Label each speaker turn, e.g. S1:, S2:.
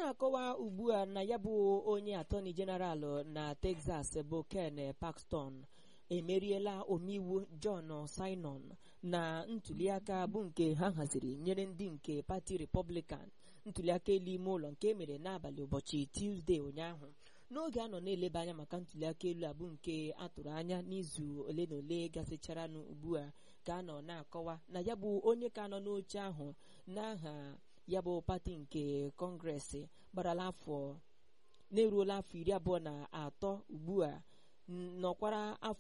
S1: na-akọwa ugbu a na ya bụ onye atọni jeneral na Texas bụ Ken Paxton emeriela omeiwu John Simon na ntuliaka bụ nke ha haziri nyere ndị nke pati Republican ntuliaka elu ime ụlọ nke emere n'abalị ụbọchị Tuesday ụnyaahụ n'oge a nọ na-eleba anya maka ntuliaka elu abụ nke atụrụ anya n'izu ole na ole gasịcharanụ ugbu a ka a nọ na-akọwa na ya bụ onye ka nọ n'oche ahụ n'aha ya bụ pati nke kọngresị gbarala afọ na-eruola afọ iri abụọ na atọ ugbu a nọkwara afọ